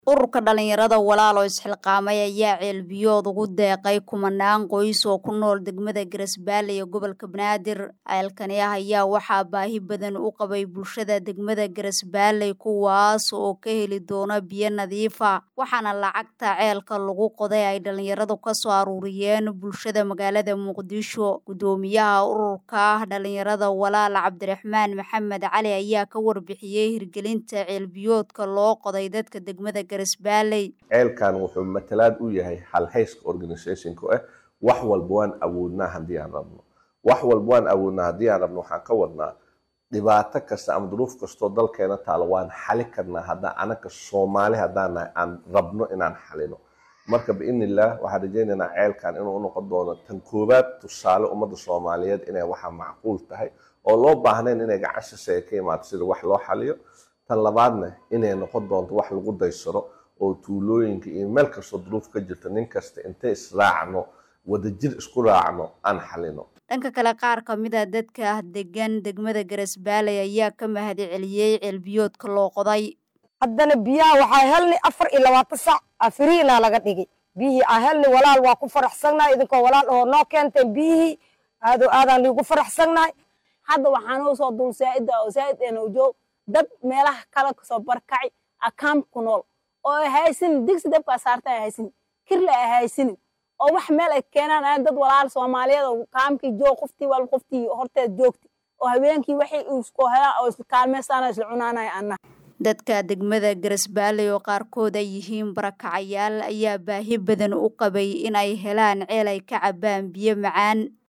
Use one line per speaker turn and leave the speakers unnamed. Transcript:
ururka dhalinyarada walaalo isxilqaamay ayaa ceelbiyood ugu deeqay kumanaan qoys oo ku nool degmada garasbaale ee gobolka banaadir ceelkani ah ayaa waxaa baahi badan u qabay bulshada degmada garasbaale kuwaas oo ka heli doona biyo nadiifa waxaana lacagta ceelka lagu qoday ay dhalinyaradu kasoo aruuriyeen bulshada magaalada muqdisho gudoomiyaha ururka dhalinyarada walaal cabdiraxmaan maxamed cali ayaa ka warbixiyey hirgelinta ceelbiyoodka loo qoday dadka degmada
ceelkan wuxuu matalaad u yahay halhayska organisationka ah wax walba waan awoodnaa haddii aan rabno wax walba waan awoodnaa haddii aan rabno waxaan ka wadnaa dhibaato kasta ama duruuf kastoo dalkeena taalo waan xali karnaa haddaan anaka soomaali haddaan nahay aan rabno inaan xalino marka biidnillaah waxaan rajaynaynaa ceelkan inuu unoqon doono tan koowaad tusaale ummadda soomaaliyeed inay waxa macquul tahay oo loo baahnayn inay gacan shisheeye ka imaato sida wax loo xaliyo tan labaadna inay noqon doonto wax lagu daysaro oo tuulooyinka iyo meel kastoo duruuf ka jirta nin kasta intay israacno wadajir isku raacno aan xalino
dhanka kale qaar ka mid a dadka degan degmada garasbaale ayaa ka mahadi celiyey ceelbiyoodka loo qoday
haddana biyaha waxaa helni afar iyo labaatan sac afiriinaa laga dhigay biyihii aa helni walaal waa ku faraxsannahay idinkoo walaal oo noo keenteen biyihii aado aadaan liigu faraxsannahay
hadda waxaanoo soo dul saa'ida oo saa'id eena ujoog dad meelaha kale kasoo barkacay akaam ku nool oo ay haysanin digsi dabkaa saarta ay haysanin kirle ay haysanin oo wax meel ay keenaan aan dad walaal soomaaliyeed oo kaamkii joog qoftii wal qoftii horteed joogti oo habeenkii waxay isku helaan oo isla kaalmeystaan isla cunaanaya anna
dadka degmada garasbaale oo qaarkood ay yihiin barakacayaal ayaa baahi badan u qabay in ay helaan ceel ay ka cabbaan biyo macaan